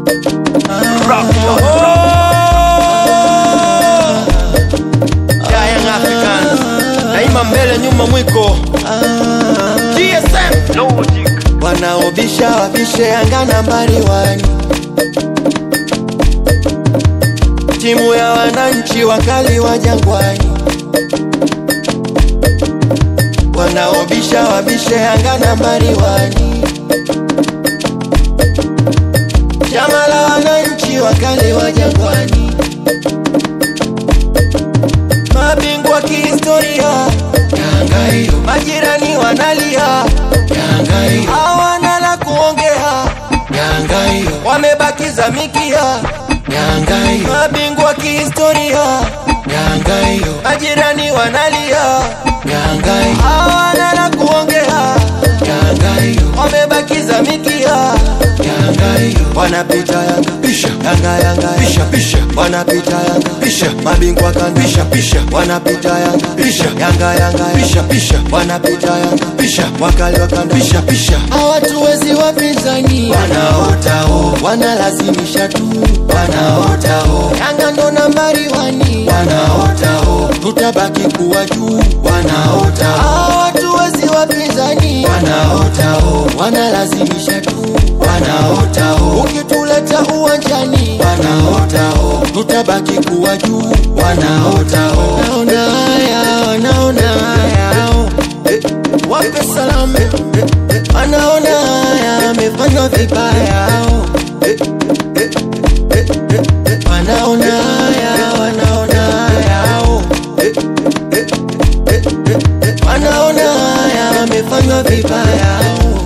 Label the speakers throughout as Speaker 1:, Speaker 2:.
Speaker 1: Yeah, Young Africans. Daima mbele nyuma mwiko GSM Logic
Speaker 2: wanaobisha wabishe Yanga nambari wani, timu ya wananchi wakali wa Jangwani. Wanaobisha wabishe Yanga nambari wani, chama la wananchi wakali wa Jangwani, mabingwa kihistoria Yanga hiyo, majirani wanalia Yanga hiyo, hawana la kuongea Yanga hiyo, wamebakiza mikia Yanga hiyo, mabingwa kihistoria Yanga hiyo, majirani wanalia Yanga hiyo, hawana la kuongea Yanga hiyo, wamebakiza mikia Yanga hiyo, wanapita Yanga pisha Yanga Yanga pisha pisha, wanapita Yanga pisha, mabingwa kanda pisha pisha, wanapita Yanga pisha Yanga Yanga pisha pisha, wanapita Yanga pisha, wakali wa kanda pisha pisha, hawatuwezi wapinzani, wanaota ho, wanalazimisha tu, wanaota ho, Yanga ndo nambari wani, wanaota ho, tutabaki kuwa juu, wanaota ho, hawatuwezi wapinzani, wanaota ho, wanalazimisha tu, wanaota ho, ukituleta uwanjani, wanaota ho, tutabaki kuwa juu, wanaota ho, naona haya, wanaona haya oh. Wape salamu wanaona haya amefanywa vibaya oh. Wanaona haya wanaona haya oh. Wanaona haya amefanywa vibaya oh.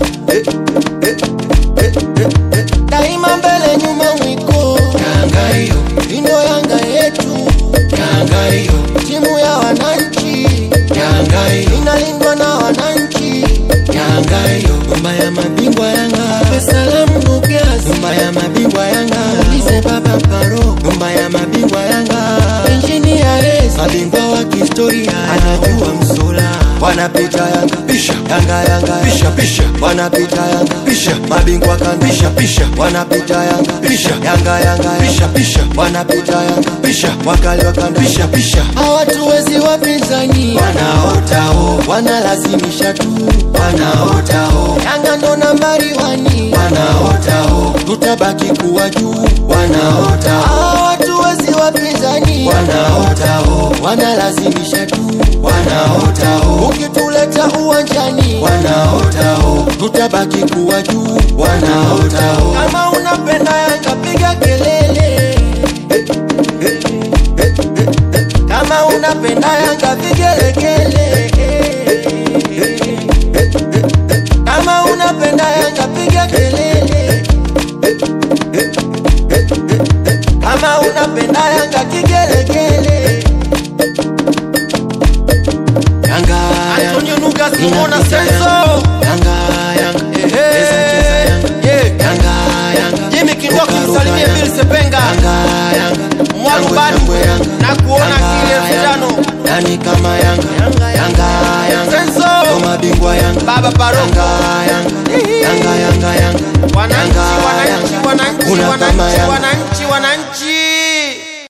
Speaker 2: Daima mbele nyuma mwiko Yanga hiyo ino Yanga yetu Yanga hiyo timu ya wananchi Yanga hiyo inalindwa na wananchi Yanga hiyo nyumba ya mabingwa Yanga Salamu Nukias nyumba ya mabingwa Yanga Ulize baba Paro nyumba ya mabingwa Yanga Engineer Rez mabingwa wa kihistoria anajua msula wanapita Yanga pisha Yanga Yanga pisha pisha wanapita Yanga pisha mabingwa kanda pisha pisha wanapita Yanga pisha Yanga Yanga pisha pisha wanapita Yanga pisha wakali wa kanda pisha pisha hawatuwezi wapinzani wanaota ho wanalazimisha tu wanaota ho Yanga ndo nambari wani wanaota ho tutabaki kuwa juu wanaota ho hawatuwezi wapinzani wanaota ho wanalazimisha tu wanaota ho ukituleta uwanjani wanaota ho tutabaki kuwa juu wanaota ho kama unapenda Yanga piga kelele kama unapenda Yanga vigelegele kama unapenda Yanga piga kelele kama unapenda Yanga kigelegele Yanga
Speaker 1: Antonio Nugas
Speaker 2: Yanga
Speaker 1: Mona
Speaker 2: Yanga,
Speaker 1: Senso
Speaker 2: Yanga Yanga
Speaker 1: Ehe.
Speaker 2: Cheza cheza Yanga
Speaker 1: Yeah.
Speaker 2: Yanga Yanga
Speaker 1: Jimmy Kindoki
Speaker 2: Ruka, ruka,
Speaker 1: msalimie
Speaker 2: Yanga.
Speaker 1: Bill Sepenga
Speaker 2: Yanga Yanga
Speaker 1: Mwarubani
Speaker 2: Yangwe, Yanga.
Speaker 1: na kuona
Speaker 2: Yanga,
Speaker 1: kile elfu
Speaker 2: Yanga.
Speaker 1: tano.
Speaker 2: Nani kama Yanga
Speaker 1: Yanga,
Speaker 2: Yanga Yanga
Speaker 1: Senso.
Speaker 2: Ndo mabingwa Yanga
Speaker 1: Baba Baroko.
Speaker 2: Yanga Yanga Yanga Yanga Yanga
Speaker 1: Wananchi,
Speaker 2: Yanga,
Speaker 1: wananchi,
Speaker 2: Yanga.
Speaker 1: wananchi,
Speaker 2: Una kama
Speaker 1: wananchi,
Speaker 2: Yanga.
Speaker 1: wananchi, wananchi